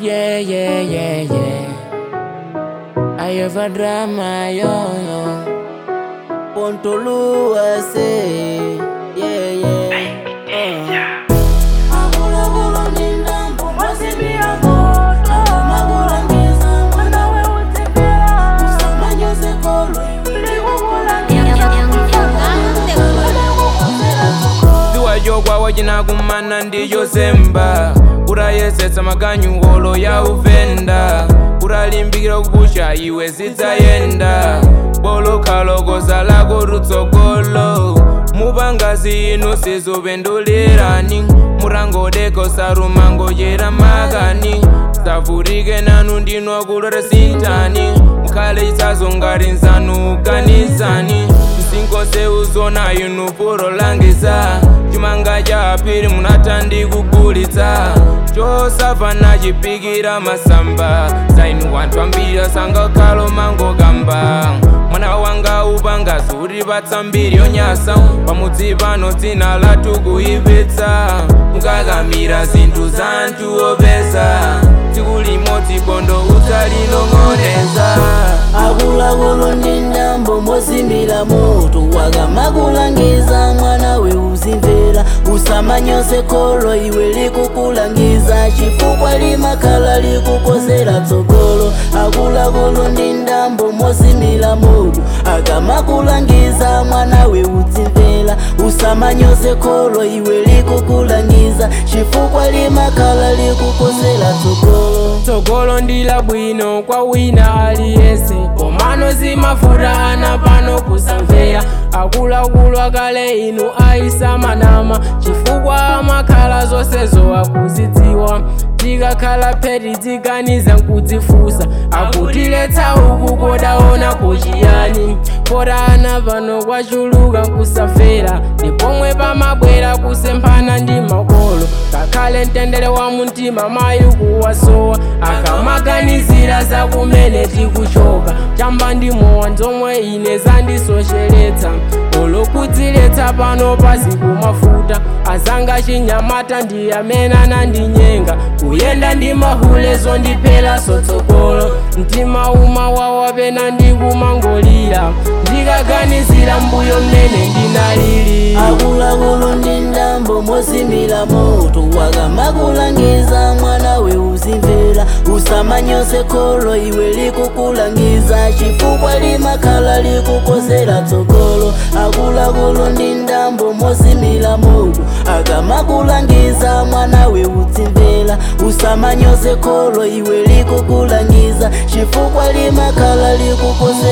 Yeah, yeah, yeah, yeah. I have a drama, yo, yo. Pontolua say, yeah, yeah. Dua jogwawo jinakumana ndiyo semba urayesetsa maganyu olo ya uvenda uralimbikira kupusha iwe zidzayenda bolokalokoza lako lutsogolo mupangazi inu sizupendulirani murangodeko sarumango yera makani savurike nanu ndinwa kulore sintani mukhale chitsazo ngati nzanu uganizani msinkose uzona inu puro langiza chimanga cha apiri munatandi kugulitsa chosafana chipikira masamba zainu wanthu ambiri asangakhalo mangokamba mwana wanga upanga zuri patsambiri yonyasa pamudzi pano dzina lathu kuipitsa mukakamira zinthu za anthu opeza tsiku limodzi bondo udzalinong'oneza akuluakulu ndi ndambo mozimira moto wakamakulangiza mwana we uzimvera usamanyose kholo iwe likukulangiza chifukwa limakhala likukozera tsogolo akuluakulu ndi ndambo mozimira moto akamakulangiza mwana we uzimvera usamanyose kholo iwe likukulangiza chifukwa limakhala likukozera tsogolo tsogolo ndila bwino kwa wina aliyese komano zimafuta ana pano kusamvera akuluakulu akale inu aisamanama chifukwa amakhala zonsezo akuzidziwa tikakhala pheti tiganiza nkudzifusa akutiletsa uku kodaona kuchiyani kota ana pano kwachuluka kusafera ndipomwe pamabwera kusemphana ndi makolo ngakhale mtendere wa mumtima mayi kuwasowa akamaganizira za kumene tikuchoka chamba ndimowa nzomwe ine zandisocheretsa olokudziletsa pano pasi kumafuta azanga chinyamata ndi amene anandinyenga kuyenda ndi mahulezo ndiphera sotsogolo mtima umawawa pena ndikumangolira ndikaganizira mbuyo mmene ndinalili akuluakulu ndi ndambo mozimira moto wakamakulangiza mwana we uzimvera usamanyose kholo iwe likukulangiza chifukwa limakhala likukozera tsogolo akuluakulu ndi ndambo mozimira moto akamakulangiza mwana we uzimvera usamanyose kholo iwe likukulangiza chifukwa limakhala likukozera